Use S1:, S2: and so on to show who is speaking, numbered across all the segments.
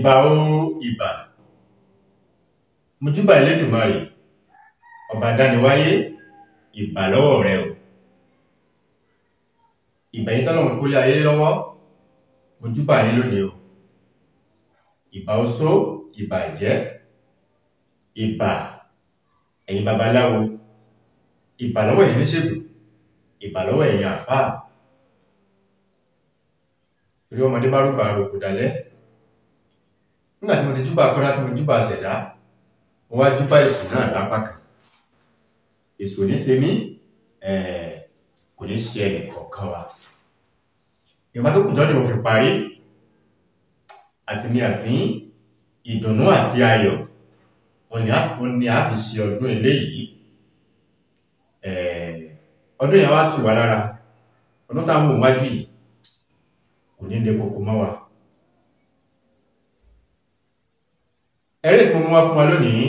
S1: ìbà o ìbà mojúbà Elédùmarè ọba dániwáyé ìbà lọ́wọ́ rẹ o ìbà yín tọ́lọ́run kólé ayé lọ́wọ́ mojúbà yín lónìí o ìbà oṣó ìbà ìjẹ́ ìbà ẹ̀yin babaláwo ìbà lọ́wọ́ ẹ̀yin oníṣègùn ìbà lọ́wọ́ ẹ̀yin àfáà torí ọmọdé bá rúbà rògbò dalẹ́ nígbà tí mo ti júbà kọ́lá tí mo júbà ṣẹ̀dá mo wá júbà èṣù náà lápá kan èṣù ò ní ṣe mí kò ní ṣe ẹnì kọ̀ọ̀kan wa ìwà tó kù jọ́dí mo fi parí àti mi àti ìdùnnú àti ayọ̀ òun ni a fi ṣe ọdún eléyìí ọdún yẹn wá tù wá lára ọdún táwọn òun wájú yìí kò ní lè kòkò mọ́ wa ẹ̀rẹ́ tí mo mú wá fún wa lónìí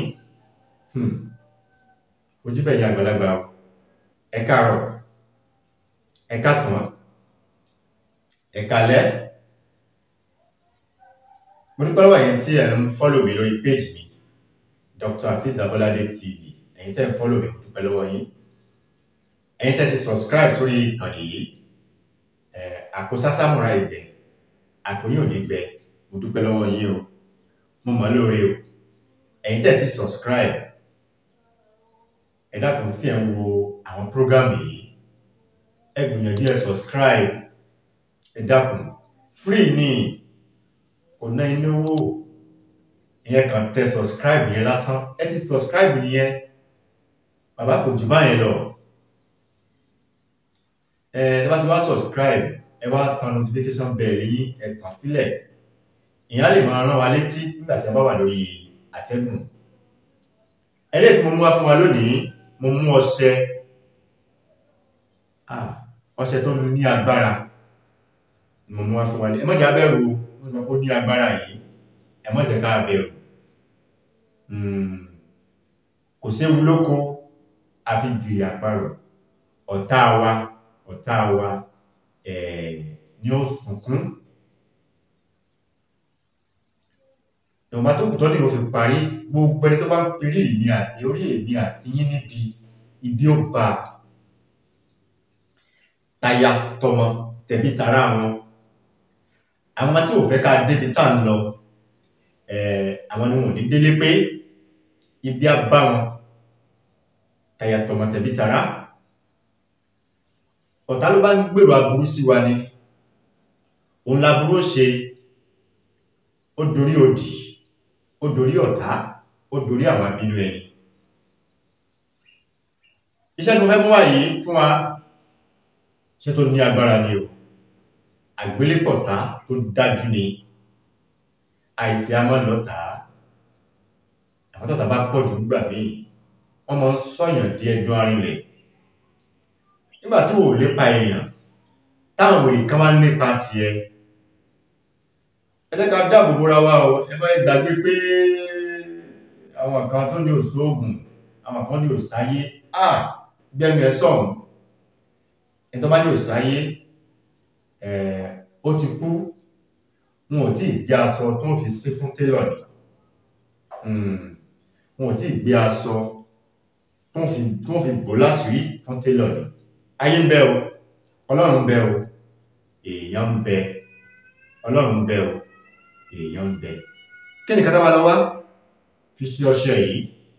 S1: ojúbẹ̀ ìyá àgbàlagbà ẹ káàárọ̀ ẹ káàsán ẹ káalẹ́ mo dúpẹ́ lọ́wọ́ ẹ̀yin tí ẹ̀ ń fọ́lò mi lórí péjì mi Dr. Hafiz Abolade TV ẹ̀yin tẹ́ ń fọ́lò mi mo dúpẹ́ lọ́wọ́ yín ẹ̀yin tẹ́ ti subscribe sórí ìkànnì yìí àpò sásámúra ìgbẹ́ àpò yóò ní gbẹ mo dúpẹ́ lọ́wọ́ yín o mo mọ̀ lóore o ẹ̀yin tẹ́ ti subscribe ẹ dákun tí ẹ ń wo àwọn program yìí ẹ gbìyànjú ẹ subscribe ẹ dákun free ni kò ná inú owó ìyẹn kàn tẹ subscribe yẹn lásán ẹ ti subscribe nìyẹn bàbá kò jù báyẹn lọ ẹ ẹ bá ti wá subscribe ẹ wá tan notification bell yín ẹ tàn sílẹ̀ ìyẹn á lè máa rán wa létí nígbà tí a bá wà lórí àtẹ́gùn ẹlẹ́yìn tí mo mú wá fún wa lónìí mo mú ọṣẹ ọṣẹ tó ní agbára mo mú wá fún wa ẹ má jẹ́ abẹ́rù ó sọ pé ó ní agbára yìí ẹ má jẹ́ ká abẹ́rù kò séwu lóko àfi gìrì àparò ọ̀tá wa ọ̀tá wa ní ó sunkún ìwọ̀nba tó kù tọ́ ní mo fi parí gbogbo ẹni tó bá ń perí èmi àti orí èmi àti yín níbi ibi ó bá taya tọmọ tẹbí tará wọn àwọn tí ò fẹ́ ká débi tá ń lọ àwọn ni wọn ò ní délé pé ibi á bá wọn taya tọmọ tẹbí tará ọ̀tá ló bá ń gbèrò aburú sí wa ni òun laburú ó ṣe ó dorí òdì ó dorí ọ̀tá ó dorí àwọn abínú ẹni iṣẹ́ tó fẹ́ mú wá yìí fún wa iṣẹ́ tó ní agbára ni o àgbélépọ̀tá tó dájú ni àìsí amọ́lọ́ta àwọn tọ́ta bá pọ̀ jù nígbà míì wọ́n mọ́ sọ́yàn di ẹdun arinlẹ̀ nígbà tí wò lépa èèyàn táwọn wèrè kan wá lépa tiẹ̀ ẹ jẹ́ ká dáàbò bóra wa o ẹ bá gbàgbé pé àwọn kan tó ní òṣòògùn àwọn kan ní òsáyé à gbẹ́nu ẹ sọ̀rùn ẹ tó bá ní òsáyé ó ti kú wọn ò tí ì gbé aṣọ tó ń fi sí fún télọ̀ ni wọn ò tí ì gbé aṣọ tó ń fi bò láṣìírí fún télọ̀ ni ayé ń bẹ o ọlọ́run ń bẹ o èèyàn ń bẹ ọlọ́run ń bẹ o èèyàn ń bẹ kí ni kátà bá lọ wá fi ṣe ọṣẹ yìí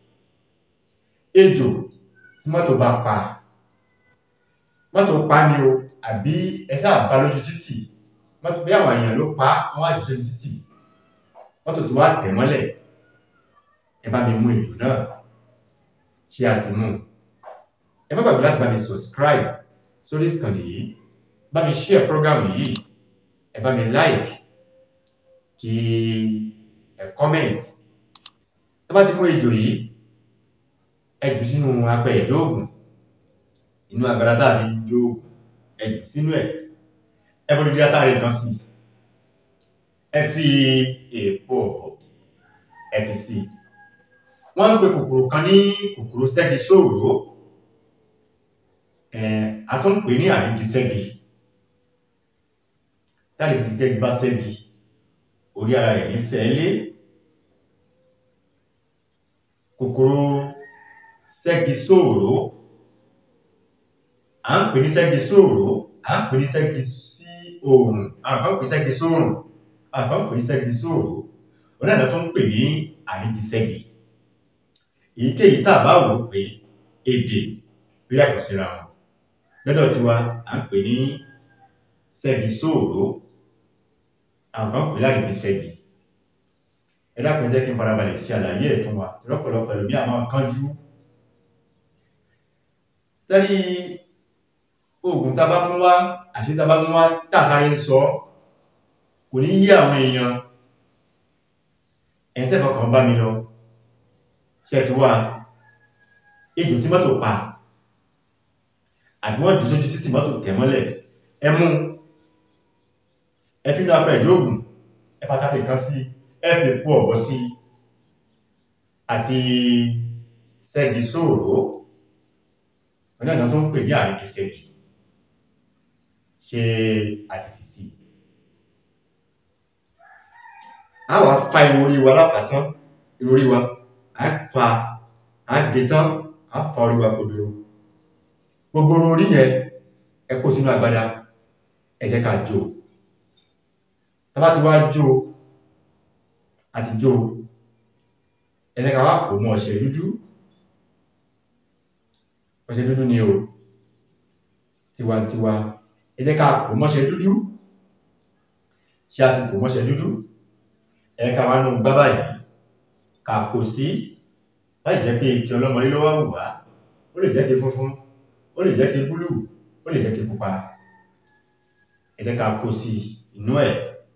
S1: ejò tí mọ́tò bá pa mọ́tò pa ni o àbí ẹsẹ́ àbá lójú títì mọ́tò bí àwọn èèyàn ló pa wọ́n àjò sójú títì mọ́tò tí wá tẹ̀ mọ́lẹ̀ ẹ bá mi mú ejò náà ṣe àti mú ẹ má gbàgbé láti bá mi subscribe sórí ìkànnì yìí bá mi share program yìí ẹ bá mi like kí ẹ comment tó bá ti mú ejò yìí ẹ jù sínú apẹ ìjọ ògùn inú agbára tàbí ìjọ ògùn ẹ jù sínú ẹ ẹ fọdún díẹ̀ táàrí kan sí ẹ fi èèpo ẹ fi sí wọ́n ń pe kòkòrò kan ní kòkòrò ṣẹ́gi sóòrò a tún pè ní àrígi ṣẹ́gi táàrí ti ṣẹ́gi bá ṣẹ́gi orí ara rẹ̀ ní sẹ́lé kòkòrò ṣẹ́gi sóòrò à ń pè ní ṣẹ́gi sóòrò à ń pè ní ṣẹ́gi sí oòrùn àwọn kan pè ní ṣẹ́gi sóòrùn àwọn kan pè ní ṣẹ́gi sóòrò onídàá tó ń pè ní àrígiṣẹ́gi èyíkéyìí tá a bá wò ó pé èdè ló yàtọ̀ síra wọn lọ́dọ̀ tiwa à ń pè ní ṣẹ́gi sóòrò àwọn kan pè lárígiṣẹ́gi ẹ dákun ẹ jẹ́ kí n farabalẹ̀ sí àlàyé ẹ̀ fún wa lọ́pọ̀lọpọ̀ ẹlòmí àwọn kánjú tẹ́rí oògùn tá bá mú wá àṣí tá bá mú wá tàṣárí ń sọ kò ní yí àwọn èèyàn ẹ̀yìn tẹ́fọ̀ kan bá mi lọ ṣe ti wá ejò tí mọ́tò pa àbí wọ́n jù sójú títí mọ́tò tẹ̀ mọ́lẹ̀ ẹ mú ẹ fi náà pẹ̀ ìjóògùn ẹ pàtàkì kan sí ẹ fi pú ọ̀bọ̀ sí àti ṣẹ́gi sóòrò ọ̀nà ìdán tó ń pè ní àríkì ṣẹ́gi ṣe àti fi sí a wà fa irun orí wa láfàtán irun orí wa a fa a gbé tán a fa orí wa kodoro gbogbo irun orí yẹn ẹ kó sínú agbada ẹ jẹ́ ká jó tá bá ti wá jó àti jó ẹ jẹ́ ká wá pò mọ́ ọṣẹ dúdú ọṣẹ dúdú ni o tiwantiwa ẹ jẹ́ ká pò mọ́ṣẹ dúdú ṣe àti pò mọ́ṣẹ dúdú ẹ ká wá nù gbábà yìí ká kò sí láì jẹ́ pé kí ọlọ́mọdé lọ́wọ́ wù wá ó lè jẹ́ kí funfun ó lè jẹ́ kí búlù ó lè jẹ́ kí pupa ẹ jẹ́ ká kó sí inú ẹ̀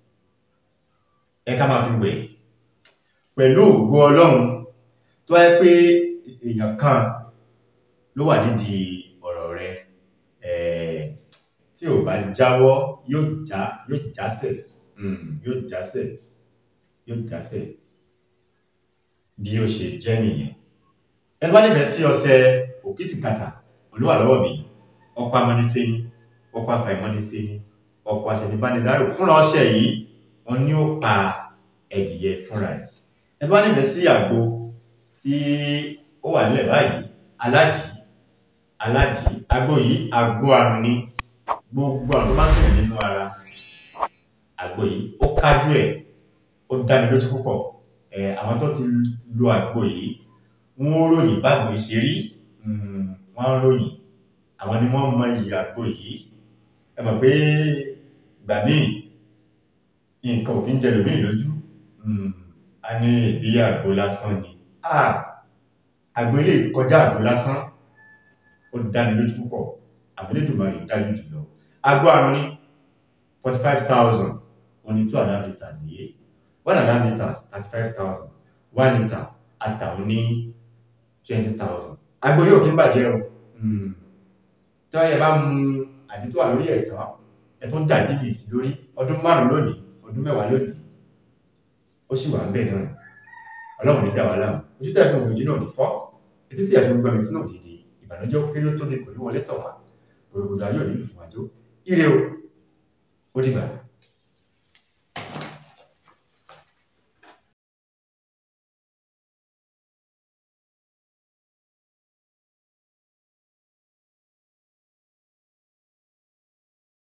S1: ẹ ká máa fi wẹ̀ pẹ̀lú ògo ọlọ́run tó wáyé pé èèyàn kan ló wà nídìí ọ̀rọ̀ rẹ tí ò bá jáwọ́ yóò já yóò jásẹ̀ yóò jásẹ̀ yóò jásẹ̀ bí ó ṣe jẹ́ nìyẹn ẹni bá nífẹ̀ẹ́ sí ọṣẹ òkìtìkàtà olúwa lọ́wọ́ mi ọkọ̀ amọ́nisẹ́ni ọkọ̀ afàìmọ́nisẹ́ni ọkọ̀ àṣẹ̀nibánidárò fúnra ọṣẹ yìí wọ́n ní ó pa ẹ̀dìyẹ fúnra ẹ̀ ẹni bá nífẹ̀ẹ́ sí àgbo tí ó wà nílẹ̀ báyìí aládì aládì àgbo yìí àgbo àrùn ni gbogbo àrùn bá sì nínú ara àgbo yìí ó kájú ẹ̀ ó dá mi lójú púpọ̀ ẹ̀ àwọn tó ti lo àgbo yìí wọ́n ròyìn bágbo ṣe rí wọ́n ròyìn àwọn ni wọ́n mọ iyì àgbo yìí ẹ mọ̀ pé ìgbà míì nǹkan ò kí ń jẹ lòmíì lójú a ní ìbí àgbo lásán ni àgbo ilé kọjá àgbo lásán ó dá mi lójú púpọ̀ àbúlédùmarè dájú jùlọ àgbo àrùn ní forty five thousand oní two and a half litres yìí one and a half litres thirty five thousand one litre àtàwọn ní twenty thousand àgbo yóò kí ń bàjẹ́ o tó yẹ bá mu àdító wà lórí ẹ̀tàn ẹ̀tún dà dìbì sí lórí ọdún márùn lónìí ọdún mẹ́wàá lónìí ó sì wà ń bẹ̀ náà ọlọ́run ní dáwà láàmú ojú tẹ́ fún ojú náà ní fọ́ etí tí ẹ̀fún gbọ́mi tí náà ní di ìbànújẹ́ ó kéré ó tóbi kò ní wọlé tọ̀ wá gbogbo ayé ò nílùú fún àjò ire o ó dìgbà